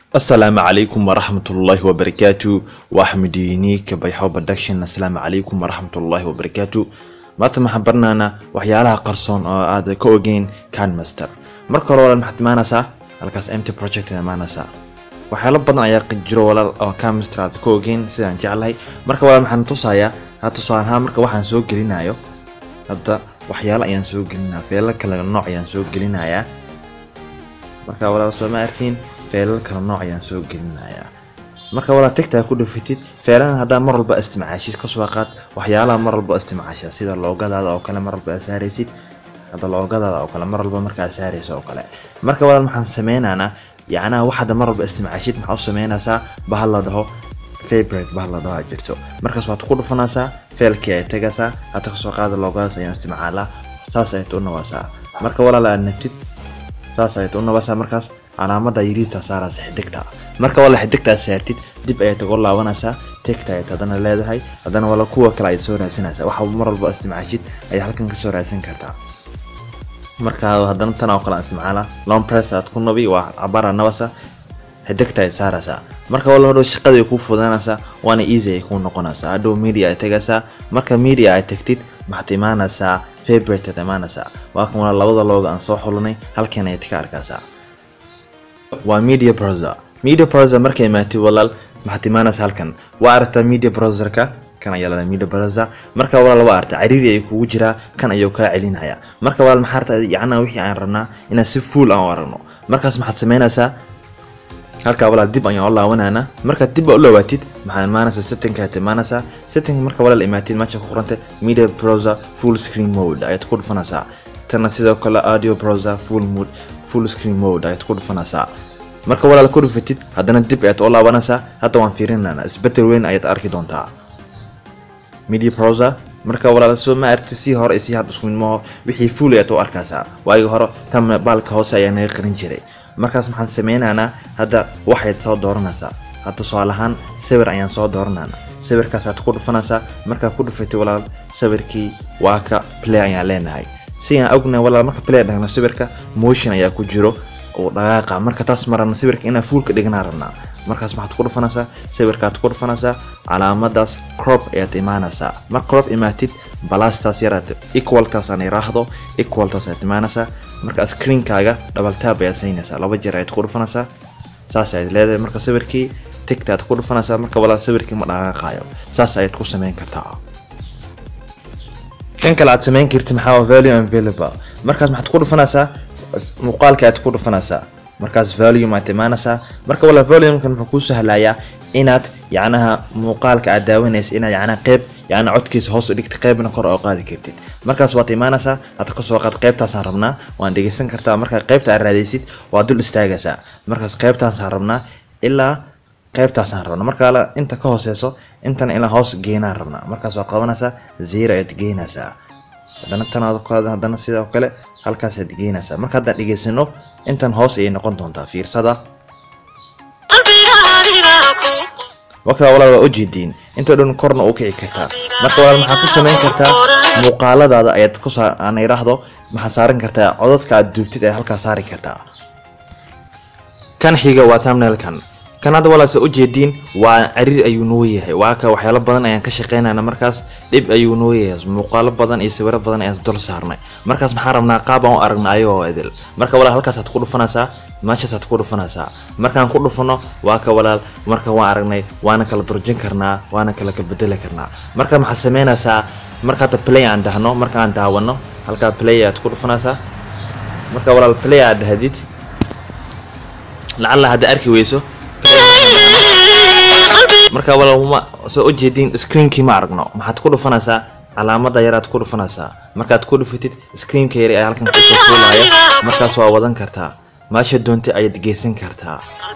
asalaamu calaykum waraxmatullaahi wabarakaatu waa axmediini kabayxo production asalaamu calaykum waraxmatullaahi wabarakaatu maanta maxaan barnaanaa waxyaalaha qarsoon oo aad ka ogeyn canmaster marka hore walaal maxaad imaanaysaa halkaas mt project imaanaysaa waxyaalo badan ayaa jiro walaal oo canmaster aad ka ogeyn sidaan jeclahay marka walaal maxaan tusayaa ha tusaalahaan marka waxaan soo gelinayo hadda waxyaalo ayaan soo gelinaya feelal kale nooc ayaan soo gelinayaa marka walaal soo ma artiin feelal kala nooc ayaan soo gelinayaa marka walaal tigtaa ku dhufatid feeladan haddaa mar walba isticmaashid kasoo qaad waxyaalaha mar walba isticmaasha sida loogadaada oo kale mar walba aad saaraysid hadda loogadaada oo kale mar walba markaa saaraysa oo kale marka walaal maxaan sameynaynaa yacnaha wax hadda mar walba isticmaashid maxaa u sameynaysaa bahal la dhaho favorite bahal la dhaho jirto markaas waad ku dhufanaysaa feelkii ay tagaysaa hadda kasoo qaada loogadaas ayaan isticmaalaa saas ayaad u nawasaa marka walaal aad nabtid saas ayaad u nabasaa markaas calaamada yiriista saaraysa xidigta marka wala xidigtaa saartid dib ayaad uga laabanaysaa tegta ayaad haddana leedahay haddana wala kuwa kale ayaad soo raadsanaysaa waxa mar walba isticmaashid ayaad halkan kasoo raadsan kartaa marka haddana tan oo kale aan isticmaala long press aad ku nabi waa cabara nabasa xidigta ayaad saaraysaa marka wala hodhow shaqada ay kuu fudanaysaa waana easy ay kuu noqonaysaa hadhow media ay tagaysaa marka media ay tagtid maxaad imaanaysaa favorite aad imaanaysaa waa kan wala labada looga aan soo xulinay halkan ayaad ka arkaysaa waa media browser media browser markay imaatid walaal maxaad imaanaysa halkan waa aragtaa media browserka kan ayaa lada media browser marka walaal waa aragtaa cariiri ay kugu jiraa kan ayuu kaa celinaya marka walaal maxaa aragtaa yacnaa wixii aan rabnaa inaan si full aan u aragno markaas maxaad sameynaysaa halkaa walaal dib ayaan u laabanayna markaad dib u laabatid maxaad imaanaysaa settingka ayaad imaanaysaa setting marka walaal imaatid meesha ku qoranta media browser full screen mode ayaad ku dhufanaysaa tana sidoo kale audio browser full mode full screen mode ayaad ku dhufanaysaa marka walaal ku dhufatid haddana dib ayaad u laabanaysaa hadda waan fiirinana isbedel weyn ayaad arki doontaa media browser marka walaal soo ma aragti si hore iyo si had isku mid maaho wixii full ayaad u arkaysaa waagi hore tan baalka hoose ayaa naga qarin jiray markaas maxaan sameynaynaa hadda waxayd soo dooranaysaa hadda tusaale ahaan sawir ayaan soo dooranayna sawirkaasaad ku dhufanaysaa markaa ku dhufatay walaal sawirkii waa ka play ayaan leenahay si aan ognahay walaal marka play dhahno sawirka motion ayaa ku jiro oo dhaqaaqa marka taas marana sawirka inaan fuulka dhignaa rabnaa markaas maxaad ku dhufanaysaa sawirkaad ku dhufanaysaa calaamadaas crop ayaad imaanaysaa mar crop imaatid balastaas yaraad equalkaas aan iraahdo equaltaas ayaad imaanaysaa marka screenkaaga double tab ayaad saynaysaa laba jeer ayaad ku dhufanaysaa saas ayaad leedahay marka sawirkii tigtaad ku dhufanaysaa marka walaal sawirkii ma dhaqaaqaayo saas ayaad ku sameyn kartaa kan kale aad sameyn kartid maxaa value available markaas maxaad ku dhufanaysaa muuqaalka aad ku dhufanaysaa markaas volume aad imaanaysaa marka wala volumekan wuxuu kuu sahlayaa inaad yacnaha muuqaalka aad daawanaysa inaad yacnaha qeyb yacna codkiisa hoos u dhigta qeybna kor oo qaadi kartid markaas waad imaanaysaa aad kasoo qaad qeybtaasaan rabnaa waan dhegeysan kartaa markaa qeybta aad raadaysid waad dul istaagaysaa markaas qeybtaasaan rabnaa ilaa qeybtaasaan rabnaa marka inta ka hooseyso intan ilaa hoos geenaan rabnaa markaas waad qabanaysaa zero ayaad geynaysaa haddana tan haddana sidoo kale halkaasaad geynaysaa marka haddaan dhegeysano intan hoos ayay noqon doontaa fiirsada wakaa walaal waa ujeediin intoo dhan korna u kici kartaa marka walaal maxaad ku samayn kartaa muuqaaladaada ayaad ku aan iraahdo maxaad saaran kartaa codadka aad duubtid ayaad halkaa saari kartaa kan xiga waa thumbnailkan kan hadda walaase ujeediin waa cariir ayuu noo yahay waa ka waxyaalo badan ayaan ka shaqeynayna markaas dhib ayuu noo yahay muuqaalo badan iyo sawiro badan ayaan dul saarnay markaas maxaan rabnaa qaab aan u aragna ayagoo idil marka walaal halkaasaad ku dhufanaysaa meeshaasaad ku dhufanaysaa markaan ku dhufano waa ka walaal marka waan aragnay waana kala durjin karnaa waana kala kabedeli karnaa marka maxaad sameynaysaa marka hadda play aan dhahno marka aan daawano halkaa play aad ku dhufanaysaa marka walaal play aad dhahdid lacalla hadda arki weyso marka walaal soo ujeediin screenkii ma aragno maxaad ku dhufanaysaa calaamada yaraad ku dhufanaysaa markaad ku dhufatid screenka yari ayaa halkan kusoo fuulaya markaas waa wadan kartaa meesha doontay ayaad geysan kartaa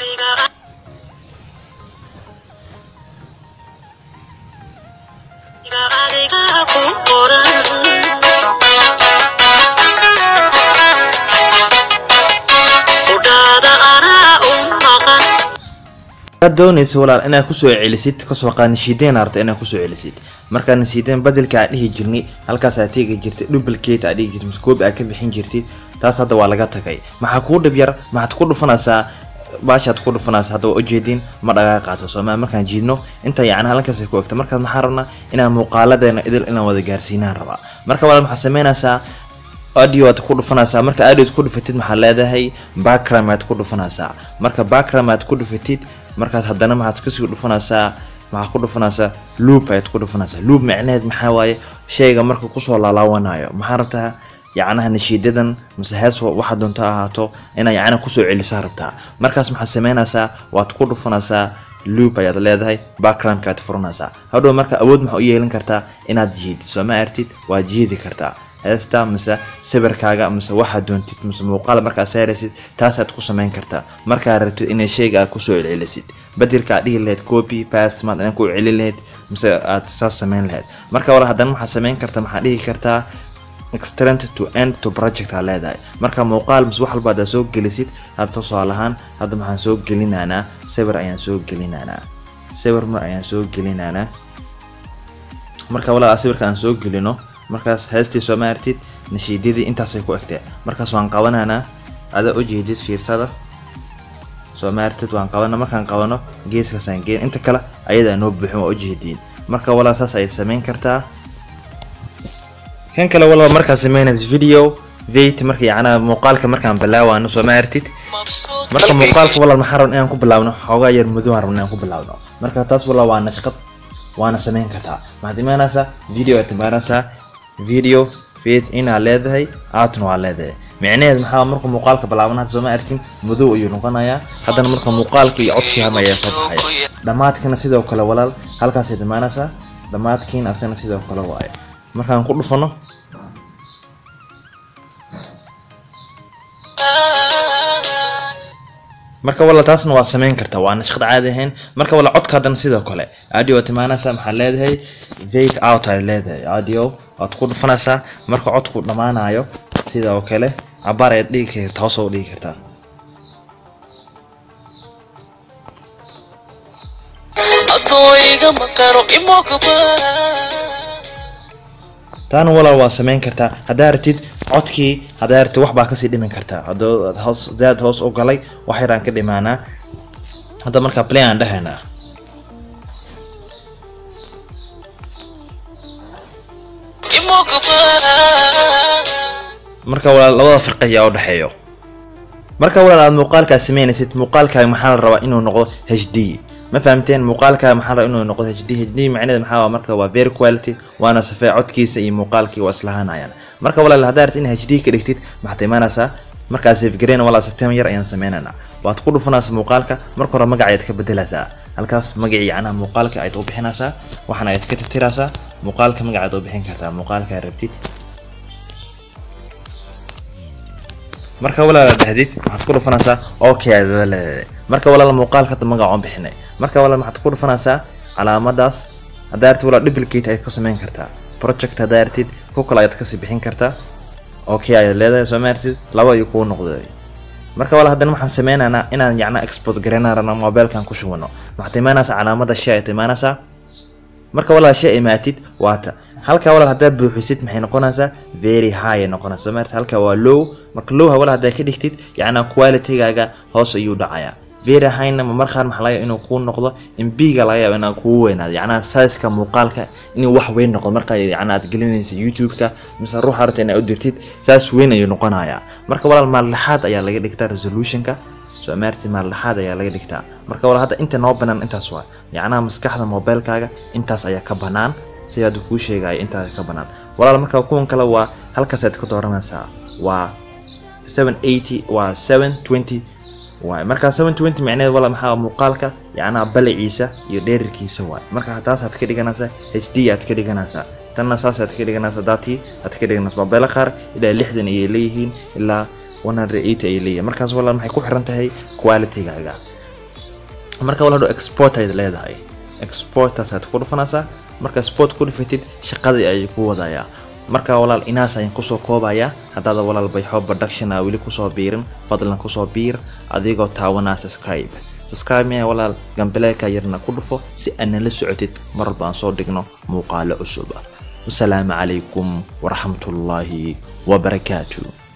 ad doonaysa walaal inaad kusoo celisid kasoo qaad nashiideen arta inaad kusoo celisid markaa nashiideen badelka aad dhihi jirnay halkaas aad teegi jirtay duplicate aad dhihi jirtay maskoobi aad ka bixin jirtid taas hadda waa laga tagay maxaa kuu dhib yar maxaad ku dhufanaysaa baashaad ku dhufanaysa hadda waa ujeediin ma dhaqaaqaato sooma markaan jiidno inta yacni halkaas ku egta markaas maxaan rabnaa inaan muuqaaladeena idil inaan wada gaarsiinaan rabaa marka walaal maxaa sameynaysaa audio aad ku dhufanaysaa marka audio ku dhufatid maxaad leedahay background aad ku dhufanaysaa marka background aad ku dhufatid markaas haddana maxaad kasii dhufanaysaa maxaa ku dhufanaysaa loop ayaad ku dhufanaysaa loop macnaheed maxaa waaye shayga marka kusoo laalaawanayo maxaa rabtaa yacnaha nashiidadan mise hees waxa doonto ahaato inaa yacna kusoo celisaa rabtaa markaas maxaad sameynaysaa waad ku dhufanaysaa loop ayaad leedahay backgroundka aad furanaysaa hadhow marka awood maxaa u yeelin kartaa inaad jiidid soo ma artid waad jiidi kartaa heesta mise sawirkaaga mise waxaad doontid mise muuqaal markaad saaraysid taasaad ku samayn kartaa markaad rabtid inay shayga aad kusoo celcelisid bedelka aad dhihi lahayd copy past maad inaan ku celin lahayd mise aad saas samayn lahayd marka wala haddana maxaad samayn kartaa maxaad dhihi kartaa extend to end to project aa leedahay marka muuqaal mise wax walba haddaad soo gelisid hadda tusaale ahaan hadda maxaan soo gelinaanaa sawir ayaan soo gelinaanaa sawir mar ayaan soo gelinaanaa marka walaa sawirka aan soo gelino markaas heestii soo ma artid nashiidadii intaasay ku egtee markaas waan qabanaanaa ada ujeedid fiirsada soo ma artid waan qabana markaan qabano geeskaasaan geen inta kale ayadaa noo buuxin waa ujeediin marka walaa saas ayaad samayn kartaa kan kale walba markaad sameynaysa video veit marka yacnaa muuqaalka markaan bilaawaano soo ma artid marka muuqaalka walal maxaa rabna inaan ku bilaabno xoogaa yar mudo aan rabna inaan ku bilaabno marka taas walaa waa nashqad waana samayn kartaa maxaad imaanaysaa video aad imaanaysaa video vid inaad leedahay aatna waa leedahay micnaheed maxaa marka muuqaalka bilaaban hadda sooma arkin madow ayuu noqonayaa haddana marka muuqaalka iyo codkii hama ayaa soo baxaya dhammaadkana sidoo kale walaal halkaasayd imaanaysaa dhammaadkiina asana sidoo kale waaye markaan ku dhufano marka wala taasna waa samayn kartaa waa nashqad caadi ahayn marka wala codka haddana sidoo kale audio aad imaanaysaa maxaad leedahay veit out aad leedahay audio waad ku dhufanaysaa marka codku dhammaanayo sida oo kale cabaar ayaad dhigi kartaa hoos oo dhigi kartaa taana walaal waa samayn kartaa haddaa ratid codkii haddaa ratid wax baa kasii dhimin kartaa hadoo hoos zaad hoos u galay wax yaraan ka dhimaanaa hadda markaa play aan dhahaynaa marka walaal labada farqi ayaa u dhexeeyo marka walaal aad muuqaalkaa sameynaysid muuqaalkaaga maxaa la rabaa inuu noqdo h d ma fahamteen muuqaalka maxaa la inuu noqdo h d h d macnaheed maxaa waa marka waa very quality waana safee codkiisa iyo muuqaalkii waa islahaanayaan marka walaal haddaa rabtid in h d ka dhigtid maxaad imaanaysaa markaa safgareen walaa system yar ayaan sameynaynaa waad ku dhufanaysaa muuqaalka marka hore magaca ayaad ka bedelaysaa halkaas magacii yacnaha muuqaalka ayaad u bixinaysaa waxaana ayaad ka tirtiraysaa muuqaalka magaca ayaad u bixin kartaa muuqaalka aad rabtid marka walaal dhahdid waxaad ku dhufanaysaa okay aad leedahay marka walaal muuqaalka hadda magaca aan bixinay marka walaal waxaad ku dhufanaysaa calaamadaas haddaa artid walaal duplicate ayaad ka samayn kartaa project haddaa artid ku kale ayaad kasii bixin kartaa okay ayaad leedahay soo ma artid laba ayuu kuu noqday marka walaal haddana waxaan sameynaynaa inaan yacna export garaynarana mobilekan ku shubano waxaad imaanaysaa calaamada shay ayaad imaanaysaa marka walaal shay imaatid waata halka walaal haddaad buuxisid maxay noqonaysaa very high ay noqonaysaa maarta halka waa low marka low walaal haddaad ka dhigtid yacnaa qualitygaaga hoos ayuu dhacayaa very highna ma markaan maxaa laga inuu kuu noqdo mbiga laga yaaba inaa kuu weynaado yacnaa sizeka muuqaalka inuu wax weyn noqdo marka yacnaa aad gelinaysa youtube-ka mise ruuxa rabta inaa u dirtid saas weyn ayuu noqonayaa marka walaal maaldhaxaad ayaa laga dhigtaa resolutionka soo maarti maaldhaxaad ayaa laga dhigtaa marka walaal hadda inta noo banaan intaas waa yacnaa maskaxda mobilekaaga intaas ayaa ka banaan sidaad kuu sheegaya intaas ka banaan walaal marka kuwan kale waa halkaasaad ka dooranaysaa waa 780 waa 720 waay marka 720 macnaheed wala maxaa muuqaalka yacnaa baliciisa iyo dheerarkiisa waay marka taasaad ka dhiganaysaa h d aad ka dhiganaysaa tanna saasaad ka dhiganaysaa datii aad ka dhiganaysaa mobeelo qaar ilaa lixdan ayay leeyihiin ilaa 180 ayay leeyihiin markaas walaal maxay ku xiran tahay qualitygaaga marka walaal hadhow export ayaad leedahay exportaasaad ku dhufanaysaa marka sport ku dhufatid shaqadii ayay ku wadayaa marka walaal inaas ayaan kusoo koobayaa haddaada walaal bayxo production a weli kusoo biirin fadlan kusoo biir adigoo taawanaa subscribe subscribe miya walaal gambaleelka yarna ku dhufo si aad nala socotid mar walba aan soo dhigno muuqaalo cusub wasalaamu calaykum waraxmatullaahi wabarakaatu